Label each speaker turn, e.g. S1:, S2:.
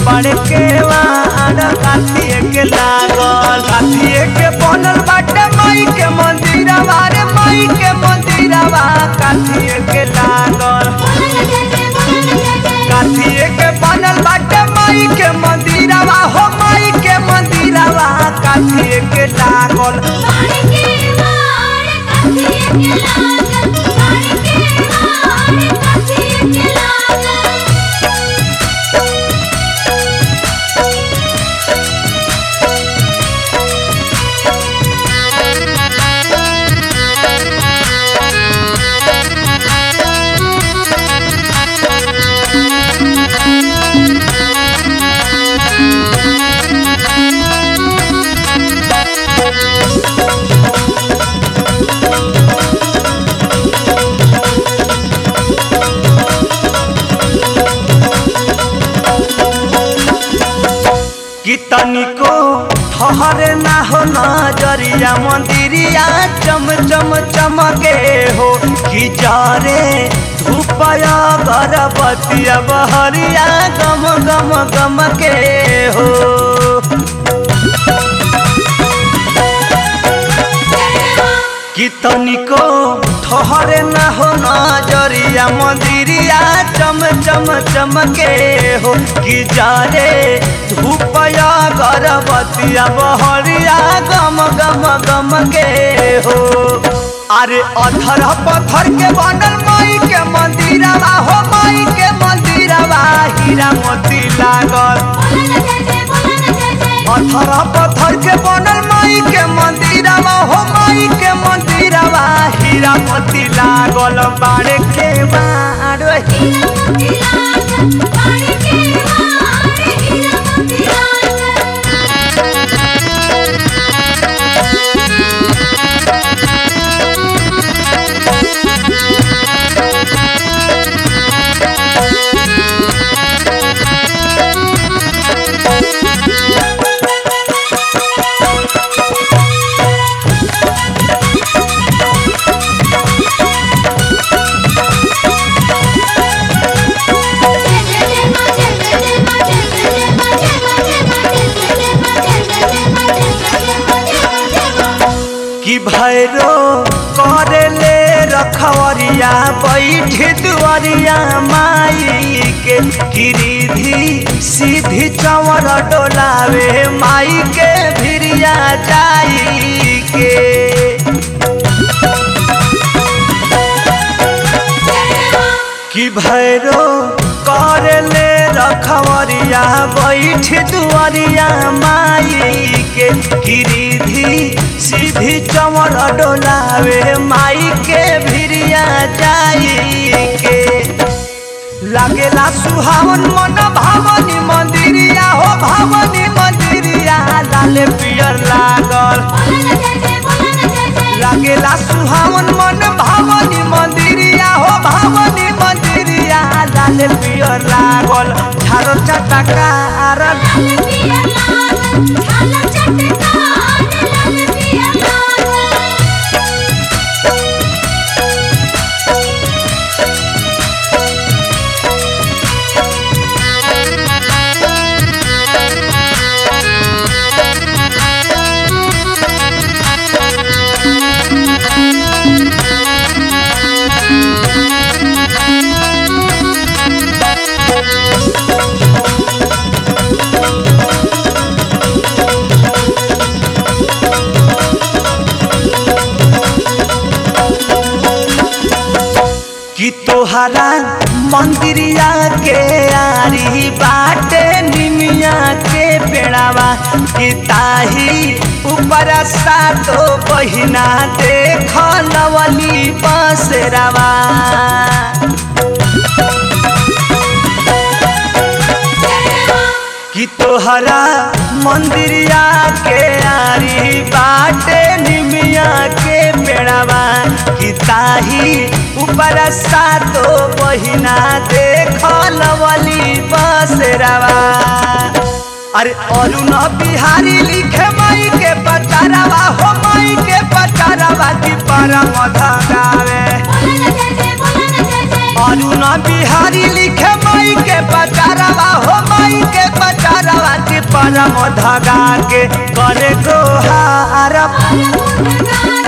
S1: बड़े के वाड़ काठिए के लागल काठिए के बनल बाटे माई के मंदिरवा रे माई के मंदिरवा काठिए के लागल काठिए के बनल बाटे माई के मंदिरवा हो माई के मंदिरवा काठिए के लागल कि तनिको ठहरे ना हो नजरिया मंदिरिया चम चम चमके हो कि जरे धूपया गरबतिया बहरिया गम गम गम के हो कि तनिको ठहरे ना हो नजरिया मंदिरिया चम चम चमके हो कि जारे धूपया गरबतिया बहरिया गम गम गम के हो अरे अधर पत्थर के बनल माई के मंदिरवा हो माई के मंदिरवा हीरा मोती लागल पत्थर पत्थर के बनल माई के मंदिरवा हो माई के मंदिरवा हीरा मोती लागल बाड़े के बाड़ कि भैरो करे ले रखवरिया बैठ दुआरिया माई के गिरिधी सीधी चवर डोलावे माई के भिरिया जाई के कि भैरो करे ले रखवरिया बैठ दुआरिया माई के गिरिधी सीधी चमर डोलावे माई के भिरिया जाई के लागेला सुहावन मन भावनी मंदिरिया हो भावनी मंदिरिया लाल पियर लागल लागेला सुहावन मन भावनी मंदिरिया हो भावनी मंदिरिया लाल पियर लागल झारो चटकार कि तोहरा मंदिरिया के आरी बाटे निमिया के पेड़ावा कि ताही ऊपर सातो बहिना देख लवली बसरावा कि तोहरा मंदिरिया के आरी बाटे निमिया के पेड़ावा कि ताही ऊपर सातो बहिना देख लवली बसरावा अरे अरुण बिहारी लिखे माई के पचारावा हो माई के पचारावा की परम धगावे अरुण बिहारी लिखे माई के पचारावा हो माई के पचारावा परम धगा के करे गोहार
S2: Para